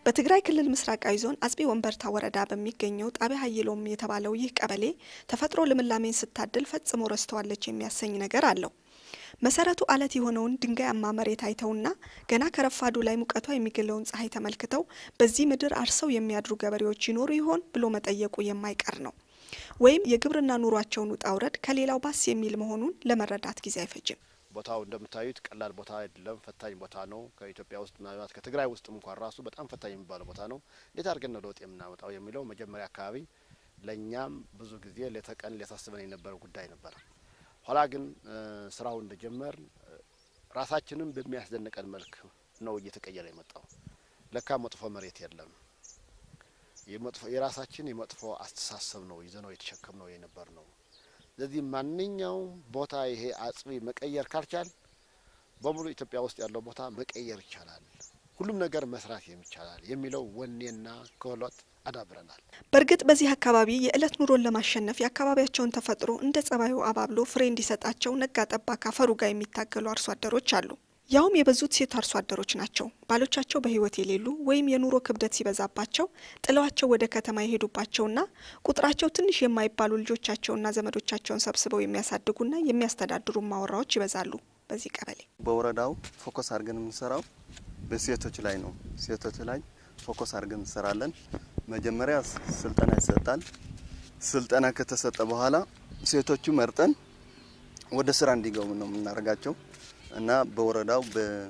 በትግራይ ክልል ምስራቃዊ ዞን አጽቢ ወንበርታ ወረዳ በሚገኘው ጣቢያ ሀይሎም የተባለው ይህ ቀበሌ ተፈጥሮ ልምላሜን ስታድል ፈጽሞ ረስተዋለች የሚያሰኝ ነገር አለው። መሰረቱ አለት የሆነውን ድንጋያማ መሬት አይተውና ገና ከረፋዱ ላይ ሙቀቷ የሚገለውን ፀሐይ ተመልክተው በዚህ ምድር አርሰው የሚያድሩ ገበሬዎች ይኖሩ ይሆን ብሎ መጠየቁ የማይቀር ነው። ወይም የግብርና ኑሯቸውን ውጣ ውረድ ከሌላው ባስ የሚል መሆኑን ለመረዳት ጊዜ አይፈጅም። ቦታው እንደምታዩት ቀላል ቦታ አይደለም፣ ፈታኝ ቦታ ነው። ከኢትዮጵያ ውስጥ ምናልባት ከትግራይ ውስጥ እንኳን ራሱ በጣም ፈታኝ የሚባለው ቦታ ነው። እንዴት አድርገን ነው ለውጥ የምናመጣው የሚለው መጀመሪያ አካባቢ ለእኛም ብዙ ጊዜ ሌት ተቀን ሊያሳስበን የነበረው ጉዳይ ነበረ። ኋላ ግን ስራውን እንደጀመር ራሳችንም በሚያስደንቀን መልክ ነው እየተቀየረ የመጣው። ለካ መጥፎ መሬት የለም። የራሳችን የመጥፎ አስተሳሰብ ነው ይዘነው የተሸከምነው የነበር ነው። ስለዚህ ማንኛውም ቦታ ይሄ አጽቢ መቀየር ካልቻል በሙሉ ኢትዮጵያ ውስጥ ያለው ቦታ መቀየር ይቻላል፣ ሁሉም ነገር መስራት የሚቻላል የሚለው ወኔና ክህሎት አዳብረናል። በእርግጥ በዚህ አካባቢ የዕለት ኑሮን ለማሸነፍ የአካባቢያቸውን ተፈጥሮ እንደ ጸባዩ አባብሎ ፍሬ እንዲሰጣቸው ነጋ ጠባ ካፈሩ ጋር የሚታገሉ አርሶ አደሮች አሉ። ያውም የበዙት ሴት አርሶ አደሮች ናቸው። ባሎቻቸው በሕይወት የሌሉ ወይም የኑሮ ክብደት ሲበዛባቸው ጥለዋቸው ወደ ከተማ የሄዱባቸውና ቁጥራቸው ትንሽ የማይባሉ ልጆቻቸውና ዘመዶቻቸውን ሰብስበው የሚያሳድጉና የሚያስተዳድሩ ማወራዎች ይበዛሉ። በዚህ ቀበሌ በወረዳው ፎከስ አድርገን የምንሰራው በሴቶች ላይ ነው። ሴቶች ላይ ፎከስ አድርገን እንሰራለን። መጀመሪያ ስልጠና ይሰጣል። ስልጠና ከተሰጠ በኋላ ሴቶቹ መርጠን ወደ ስራ እንዲገቡ ነው የምናደርጋቸው እና በወረዳው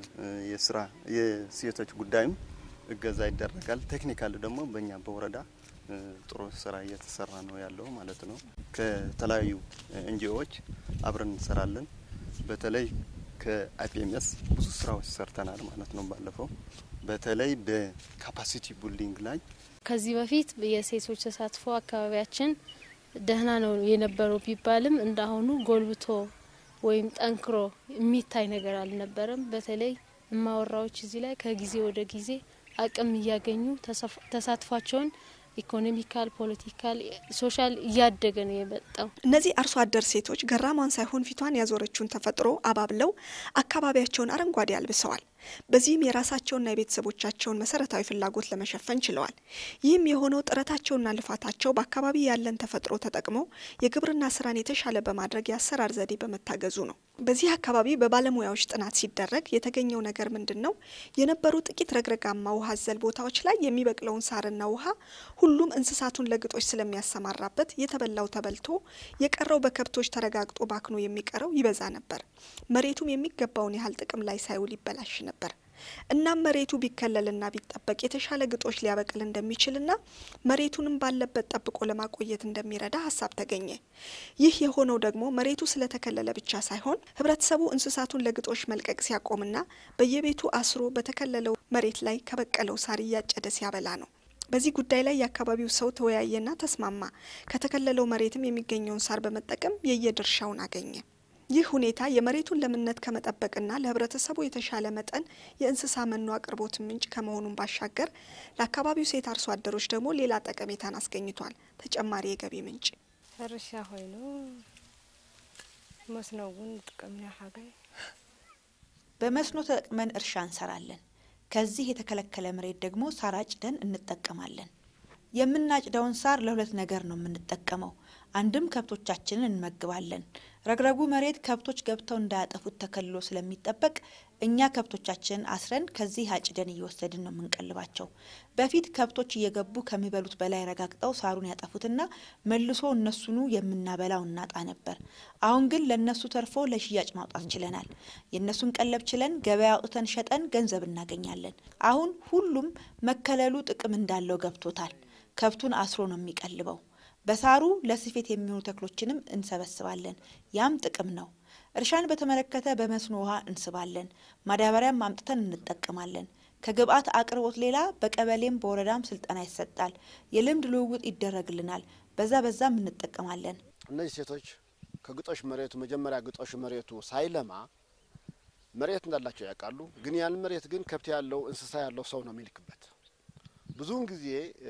የስራ የሴቶች ጉዳይም እገዛ ይደረጋል። ቴክኒካል ደግሞ በእኛ በወረዳ ጥሩ ስራ እየተሰራ ነው ያለው ማለት ነው። ከተለያዩ ኤንጂኦዎች አብረን እንሰራለን። በተለይ ከአይፒኤምኤስ ብዙ ስራዎች ሰርተናል ማለት ነው። ባለፈው በተለይ በካፓሲቲ ቢልዲንግ ላይ ከዚህ በፊት የሴቶች ተሳትፎ አካባቢያችን ደህና ነው የነበረው ቢባልም እንዳሁኑ ጎልብቶ ወይም ጠንክሮ የሚታይ ነገር አልነበረም። በተለይ እማወራዎች እዚህ ላይ ከጊዜ ወደ ጊዜ አቅም እያገኙ ተሳትፏቸውን ኢኮኖሚካል፣ ፖለቲካል፣ ሶሻል እያደገ ነው የመጣው። እነዚህ አርሶ አደር ሴቶች ገራማን ሳይሆን ፊቷን ያዞረችውን ተፈጥሮ አባብለው አካባቢያቸውን አረንጓዴ አልብሰዋል። በዚህም የራሳቸውና የቤተሰቦቻቸውን መሰረታዊ ፍላጎት ለመሸፈን ችለዋል። ይህም የሆነው ጥረታቸውና ልፋታቸው በአካባቢ ያለን ተፈጥሮ ተጠቅመው የግብርና ስራን የተሻለ በማድረግ የአሰራር ዘዴ በመታገዙ ነው። በዚህ አካባቢ በባለሙያዎች ጥናት ሲደረግ የተገኘው ነገር ምንድን ነው? የነበሩ ጥቂት ረግረጋማ ውሃ አዘል ቦታዎች ላይ የሚበቅለውን ሳርና ውሃ ሁሉም እንስሳቱን ለግጦሽ ስለሚያሰማራበት የተበላው ተበልቶ የቀረው በከብቶች ተረጋግጦ ባክኖ የሚቀረው ይበዛ ነበር። መሬቱም የሚገባውን ያህል ጥቅም ላይ ሳይውል ይበላሽ ነበር። እናም መሬቱ ቢከለልና ቢጠበቅ የተሻለ ግጦሽ ሊያበቅል እንደሚችልና መሬቱንም ባለበት ጠብቆ ለማቆየት እንደሚረዳ ሀሳብ ተገኘ። ይህ የሆነው ደግሞ መሬቱ ስለተከለለ ብቻ ሳይሆን ሕብረተሰቡ እንስሳቱን ለግጦሽ መልቀቅ ሲያቆምና በየቤቱ አስሮ በተከለለው መሬት ላይ ከበቀለው ሳር እያጨደ ሲያበላ ነው። በዚህ ጉዳይ ላይ የአካባቢው ሰው ተወያየና ተስማማ። ከተከለለው መሬትም የሚገኘውን ሳር በመጠቀም የየድርሻውን አገኘ። ይህ ሁኔታ የመሬቱን ለምነት ከመጠበቅና ለህብረተሰቡ የተሻለ መጠን የእንስሳ መኖ አቅርቦት ምንጭ ከመሆኑን ባሻገር ለአካባቢው ሴት አርሶ አደሮች ደግሞ ሌላ ጠቀሜታን አስገኝቷል። ተጨማሪ የገቢ ምንጭ ሕርሻ ኮይኑ መስኖ እውን ንጥቀምና ሓጋይ በመስኖ ተጠቅመን እርሻ እንሰራለን። ከዚህ የተከለከለ መሬት ደግሞ ሳር አጭደን እንጠቀማለን። የምናጭደውን ሳር ለሁለት ነገር ነው የምንጠቀመው። አንድም ከብቶቻችንን እንመግባለን። ረግረጉ መሬት ከብቶች ገብተው እንዳያጠፉት ተከልሎ ስለሚጠበቅ እኛ ከብቶቻችንን አስረን ከዚህ አጭደን እየወሰድን ነው የምንቀልባቸው። በፊት ከብቶች እየገቡ ከሚበሉት በላይ ረጋግጠው ሳሩን ያጠፉትና መልሶ እነሱኑ የምናበላው እናጣ ነበር። አሁን ግን ለእነሱ ተርፎ ለሽያጭ ማውጣት ችለናል። የእነሱን ቀለብ ችለን ገበያ አውጥተን ሸጠን ገንዘብ እናገኛለን። አሁን ሁሉም መከለሉ ጥቅም እንዳለው ገብቶታል። ከብቱን አስሮ ነው የሚቀልበው። በሳሩ ለስፌት የሚሆኑ ተክሎችንም እንሰበስባለን። ያም ጥቅም ነው። እርሻን በተመለከተ በመስኖ ውሃ እንስባለን። ማዳበሪያም አምጥተን እንጠቀማለን። ከግብአት አቅርቦት ሌላ በቀበሌም በወረዳም ስልጠና ይሰጣል። የልምድ ልውውጥ ይደረግልናል። በዛ በዛም እንጠቀማለን። እነዚህ ሴቶች ከግጦሽ መሬቱ መጀመሪያ ግጦሽ መሬቱ ሳይለማ መሬት እንዳላቸው ያውቃሉ። ግን ያን መሬት ግን ከብት ያለው እንስሳ ያለው ሰው ነው የሚልክበት። ብዙውን ጊዜ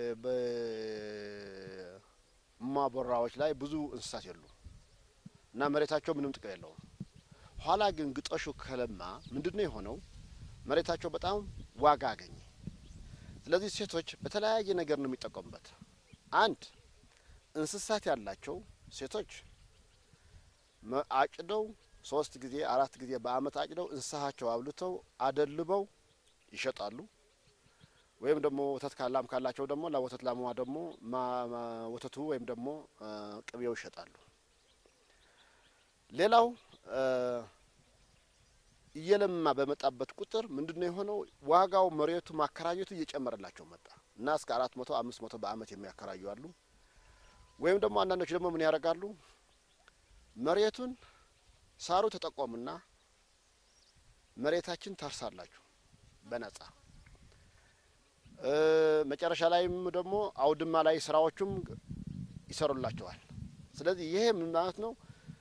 በማቦራዎች ላይ ብዙ እንስሳት የሉ እና መሬታቸው ምንም ጥቅም የለውም። ኋላ ግን ግጦሹ ከለማ ምንድነው የሆነው? መሬታቸው በጣም ዋጋ አገኘ። ስለዚህ ሴቶች በተለያየ ነገር ነው የሚጠቀሙበት። አንድ እንስሳት ያላቸው ሴቶች መ- አጭደው ሶስት ጊዜ አራት ጊዜ በአመት አጭደው እንስሳቸው አብልተው አደልበው ይሸጣሉ። ወይም ደግሞ ወተት ካላም ካላቸው ደግሞ ለወተት ላሟ ደግሞ ማ- ማ- ወተቱ ወይም ደግሞ አ፣ ቅቤው ይሸጣሉ። ሌላው አ፣ እየለማ በመጣበት ቁጥር ምንድን ነው የሆነው? ዋጋው መሬቱ ማከራየቱ እየጨመረላቸው መጣ እና እስከ አራት መቶ አምስት መቶ በአመት የሚያከራዩ አሉ። ወይም ደግሞ አንዳንዶች ደግሞ ምን ያደርጋሉ? መሬቱን ሳሩ ተጠቆሙና መሬታችን ታርሳላችሁ በነጻ እ፣ መጨረሻ ላይም ደግሞ አውድማ ላይ ስራዎቹም ይሰሩላቸዋል። ስለዚህ ይሄ ምን ማለት ነው?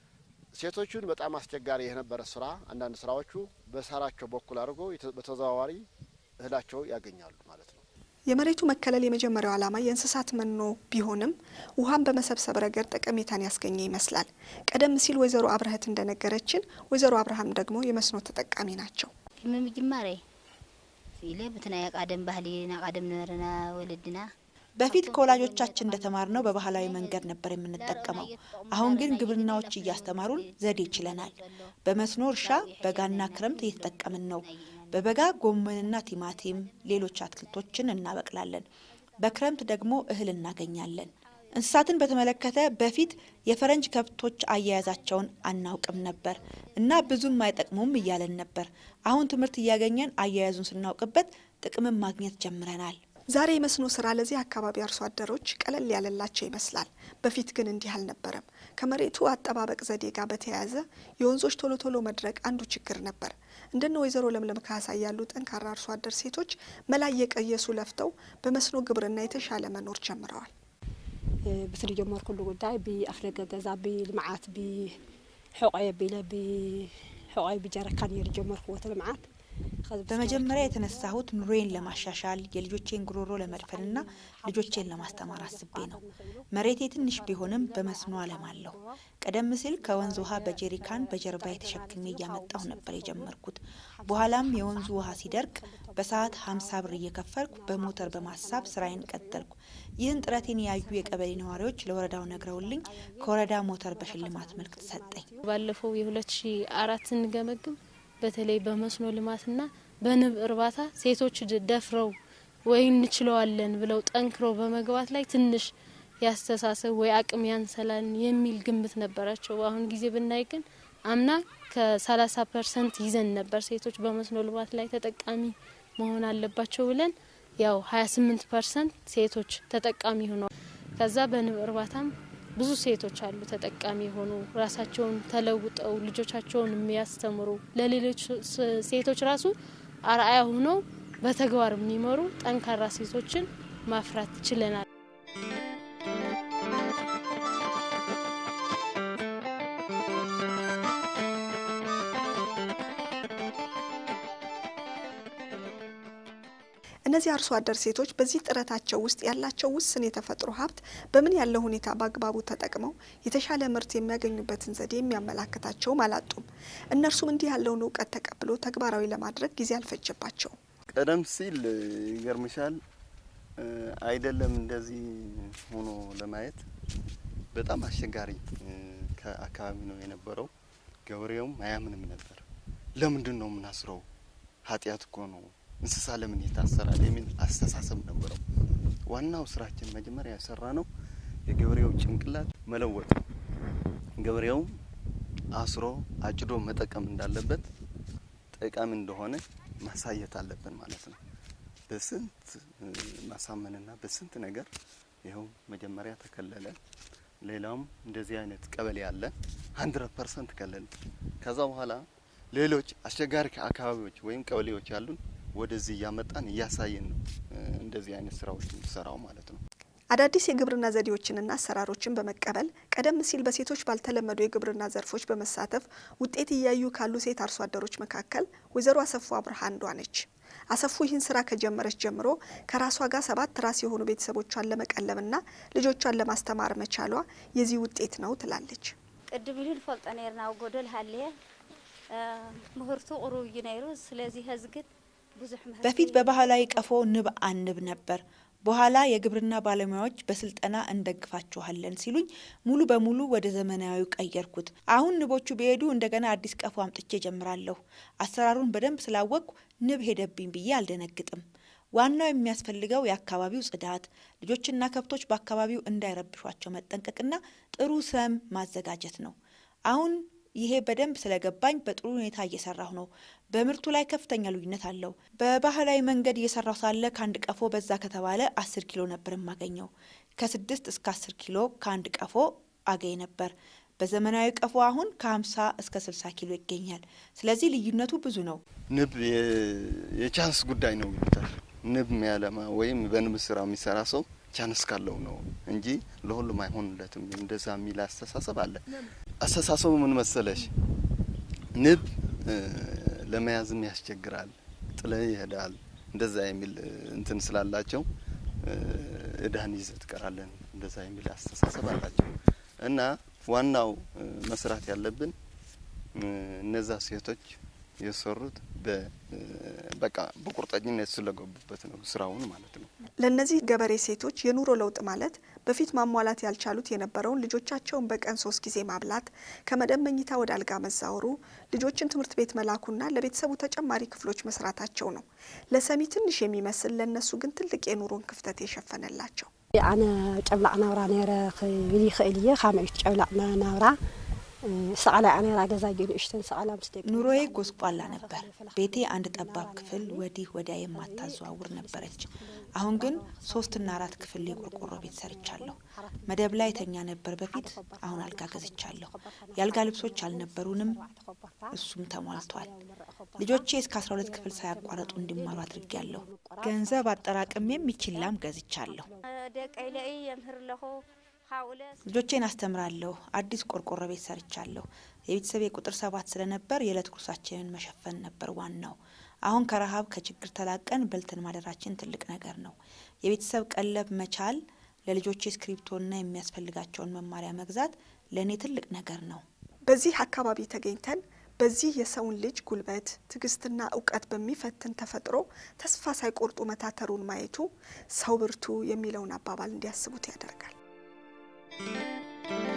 ሴቶቹን በጣም አስቸጋሪ የነበረ ስራ አንዳንድ ስራዎቹ በሳራቸው በኩል አድርጎ የተ- በተዘዋዋሪ እህላቸው ያገኛሉ ማለት ነው። የመሬቱ መከለል የመጀመሪያው ዓላማ የእንስሳት መኖ ቢሆንም ውሃን በመሰብሰብ ረገድ ጠቀሜታን ያስገኘ ይመስላል። ቀደም ሲል ወይዘሮ አብረህት እንደነገረችን ወይዘሮ አብርሃም ደግሞ የመስኖ ተጠቃሚ ናቸው። ምምጅማሬ ኢለ ብትናይ ቃደም ባህሊ ና ቃደም ነበረና ወለድና በፊት ከወላጆቻችን እንደተማርነው በባህላዊ መንገድ ነበር የምንጠቀመው። አሁን ግን ግብርናዎች እያስተማሩን ዘዴ ችለናል። በመስኖ እርሻ በጋና ክረምት እየተጠቀምን ነው። በበጋ ጎመንና ቲማቲም፣ ሌሎች አትክልቶችን እናበቅላለን። በክረምት ደግሞ እህል እናገኛለን። እንስሳትን በተመለከተ በፊት የፈረንጅ ከብቶች አያያዛቸውን አናውቅም ነበር እና ብዙም አይጠቅሙም እያለን ነበር። አሁን ትምህርት እያገኘን አያያዙን ስናውቅበት ጥቅምን ማግኘት ጀምረናል። ዛሬ የመስኖ ስራ ለዚህ አካባቢ አርሶ አደሮች ቀለል ያለላቸው ይመስላል። በፊት ግን እንዲህ አልነበረም። ከመሬቱ አጠባበቅ ዘዴ ጋር በተያያዘ የወንዞች ቶሎ ቶሎ መድረቅ አንዱ ችግር ነበር። እንደነ ወይዘሮ ለምለም ካሳ ያሉ ጠንካራ አርሶ አደር ሴቶች መላ እየቀየሱ ለፍተው በመስኖ ግብርና የተሻለ መኖር ጀምረዋል። ብስሪ ጀመርኩሉ ጉዳይ ብኣፍደገ ገዛ ብልምዓት ብሕቆየ ቢለ ብሕቆየ ብጀረካን እየ ጀመርክዎ እቲ ልምዓት በመጀመሪያ የተነሳሁት ኑሮዬን ለማሻሻል የልጆቼን ጉሮሮ ለመድፈንና ልጆቼን ለማስተማር አስቤ ነው። መሬቴ ትንሽ ቢሆንም በመስኖ አለማለሁ። ቀደም ሲል ከወንዝ ውሃ በጄሪካን በጀርባ የተሸክሜ እያመጣሁ ነበር የጀመርኩት። በኋላም የወንዙ ውሃ ሲደርቅ በሰዓት ሀምሳ ብር እየከፈልኩ በሞተር በማሳብ ስራዬን ቀጠልኩ። ይህን ጥረቴን ያዩ የቀበሌ ነዋሪዎች ለወረዳው ነግረውልኝ ከወረዳ ሞተር በሽልማት መልክ ተሰጠኝ። ባለፈው የሁለት ሺ አራት ስንገመግም በተለይ በመስኖ ልማትና በንብ እርባታ ሴቶች ድ- ደፍረው ወይ እንችለዋለን ብለው ጠንክረው በመግባት ላይ ትንሽ ያስተሳሰብ ወይ አቅም ያንሰላን የሚል ግምት ነበራቸው። በአሁን ጊዜ ብናይ ግን አምና ከሰላሳ ፐርሰንት ይዘን ነበር ሴቶች በመስኖ ልማት ላይ ተጠቃሚ መሆን አለባቸው ብለን ያው ሀያ ስምንት ፐርሰንት ሴቶች ተጠቃሚ ሆነዋል። ከዛ በንብ እርባታም ብዙ ሴቶች አሉ ተጠቃሚ የሆኑ ራሳቸውን ተለውጠው ልጆቻቸውን የሚያስተምሩ ለሌሎች ስ- ሴቶች ራሱ አርአያ ሆነው በተግባር የሚመሩ ጠንካራ ሴቶችን ማፍራት ችለናል። እነዚህ አርሶ አደር ሴቶች በዚህ ጥረታቸው ውስጥ ያላቸው ውስን የተፈጥሮ ሀብት በምን ያለው ሁኔታ በአግባቡ ተጠቅመው የተሻለ ምርት የሚያገኙበትን ዘዴ የሚያመላክታቸውም አላጡም። እነርሱም እንዲህ ያለውን እውቀት ተቀብሎ ተግባራዊ ለማድረግ ጊዜ አልፈጀባቸውም። ቀደም ሲል ይገርምሻል እ፣ አይደለም እንደዚህ ሆኖ ለማየት በጣም አስቸጋሪ እ፣ ከአካባቢ ነው የነበረው። ገበሬውም አያምንም ነበር። ለምንድን ነው የምናስረው? ኃጢአት እኮ ነው እንስሳ ለምን ይታሰራል? የሚል አስተሳሰብ ነበረው። ዋናው ስራችን መጀመሪያ የሰራ ነው የገበሬው ጭንቅላት መለወጥ ነው። ገበሬውም አስሮ አጭዶ መጠቀም እንዳለበት ጠቃሚ እንደሆነ ማሳየት አለብን ማለት ነው። በስንት እ፣ ማሳመንና በስንት ነገር ይኸው መጀመሪያ ተከለለ። ሌላውም እንደዚህ አይነት ቀበሌ አለ ሀንድረድ ፐርሰንት ከለል። ከዛ በኋላ ሌሎች አስቸጋሪ አካባቢዎች ወይም ቀበሌዎች ያሉን ወደዚህ እያመጣን እያሳየን ነው እ፣ እንደዚህ አይነት ስራዎች እንዲሰራው ማለት ነው። አዳዲስ የግብርና ዘዴዎችንና አሰራሮችን በመቀበል ቀደም ሲል በሴቶች ባልተለመዱ የግብርና ዘርፎች በመሳተፍ ውጤት እያዩ ካሉ ሴት አርሶ አደሮች መካከል ወይዘሮ አሰፉ አብርሃ አንዷ ነች። አሰፉ ይህን ስራ ከጀመረች ጀምሮ ከራሷ ጋር ሰባት ራስ የሆኑ ቤተሰቦቿን ለመቀለብና ልጆቿን ለማስተማር መቻሏ የዚህ ውጤት ነው ትላለች። ቅድም ኢሉ ንፈልጦ ነርና ኣብ ጎደል ሃልየ ምህርቱ ቁሩብ እዩ ነይሩ ስለዚ ሕዚ ግን በፊት በባህላዊ ቀፎ ንብ አንብ ነበር። በኋላ የግብርና ባለሙያዎች በስልጠና እንደግፋችኋለን ሲሉኝ ሙሉ በሙሉ ወደ ዘመናዊው ቀየርኩት። አሁን ንቦቹ ቢሄዱ እንደገና አዲስ ቀፎ አምጥቼ ጀምራለሁ። አሰራሩን በደንብ ስላወቅኩ ንብ ሄደብኝ ብዬ አልደነግጥም። ዋናው የሚያስፈልገው የአካባቢው ጽዳት፣ ልጆችና ከብቶች በአካባቢው እንዳይረብሿቸው መጠንቀቅና ጥሩ ሰም ማዘጋጀት ነው። አሁን ይሄ በደንብ ስለገባኝ በጥሩ ሁኔታ እየሰራሁ ነው። በምርቱ ላይ ከፍተኛ ልዩነት አለው። በባህላዊ መንገድ እየሰራሁ ሳለ ከአንድ ቀፎ በዛ ከተባለ አስር ኪሎ ነበር የማገኘው። ከስድስት እስከ አስር ኪሎ ከአንድ ቀፎ አገኝ ነበር። በዘመናዊ ቀፎ አሁን ከ50 እስከ 60 ኪሎ ይገኛል። ስለዚህ ልዩነቱ ብዙ ነው። ንብ የቻንስ ጉዳይ ነው ይሉታል። ንብ የሚያለማ ወይም በንብ ስራ የሚሰራ ሰው ቻንስ ካለው ነው እንጂ ለሁሉም አይሆንለትም። እንደዛ የሚል አስተሳሰብ አለ። አስተሳሰቡ ምን መሰለሽ፣ ንብ ለመያዝም ያስቸግራል፣ ጥለ ይሄዳል። እንደዛ የሚል እንትን ስላላቸው እዳን ይዘህ ትቀራለን፣ እንደዛ የሚል አስተሳሰብ አላቸው እና ዋናው መስራት ያለብን እነዛ ሴቶች የሰሩት በቃ በቁርጠኝነት ስለገቡበት ነው ስራውን ማለት ነው። ለእነዚህ ገበሬ ሴቶች የኑሮ ለውጥ ማለት በፊት ማሟላት ያልቻሉት የነበረውን ልጆቻቸውን በቀን ሶስት ጊዜ ማብላት፣ ከመደብ መኝታ ወደ አልጋ መዛወሩ፣ ልጆችን ትምህርት ቤት መላኩና ለቤተሰቡ ተጨማሪ ክፍሎች መስራታቸው ነው። ለሰሚ ትንሽ የሚመስል ለእነሱ ግን ትልቅ የኑሮን ክፍተት የሸፈነላቸው ኣነ ጨብላቅ ናብራ ነረ ክብል ይኽእል እየ ካመይ ጨብላቅ ናብራ ሰቀላ ኣነራ ገዛ ንእሽተን ሰቀላ ምስ ደቂ ኑሮዬ ጎስቋላ ነበር። ቤቴ አንድ ጠባብ ክፍል ወዲህ ወዲያ የማታዘዋውር ነበረች። አሁን ግን ሶስትና አራት ክፍል የቆርቆሮ ቤት ሰርቻለሁ። መደብ ላይ ተኛ ነበር በፊት፣ አሁን አልጋ ገዝቻለሁ። የአልጋ ልብሶች አልነበሩንም፣ እሱም ተሟልቷል። ልጆቼ እስከ አስራ ሁለት ክፍል ሳያቋረጡ እንዲማሩ አድርጌያለሁ። ገንዘብ አጠራቅሜም ይችላም ገዝቻለሁ። ደቀይ ለይ የምህር ለኹ ልጆቼን አስተምራለሁ። አዲስ ቆርቆሮ ቤት ሰርቻለሁ። የቤተሰብ ቁጥር ሰባት ስለነበር የዕለት ጉርሳችንን መሸፈን ነበር ዋናው። አሁን ከረሀብ ከችግር ተላቀን በልተን ማደራችን ትልቅ ነገር ነው። የቤተሰብ ቀለብ መቻል፣ ለልጆቼ እስክሪብቶና የሚያስፈልጋቸውን መማሪያ መግዛት ለእኔ ትልቅ ነገር ነው። በዚህ አካባቢ ተገኝተን በዚህ የሰውን ልጅ ጉልበት ትዕግስትና እውቀት በሚፈትን ተፈጥሮ ተስፋ ሳይቆርጡ መታተሩን ማየቱ ሰው ብርቱ የሚለውን አባባል እንዲያስቡት ያደርጋል።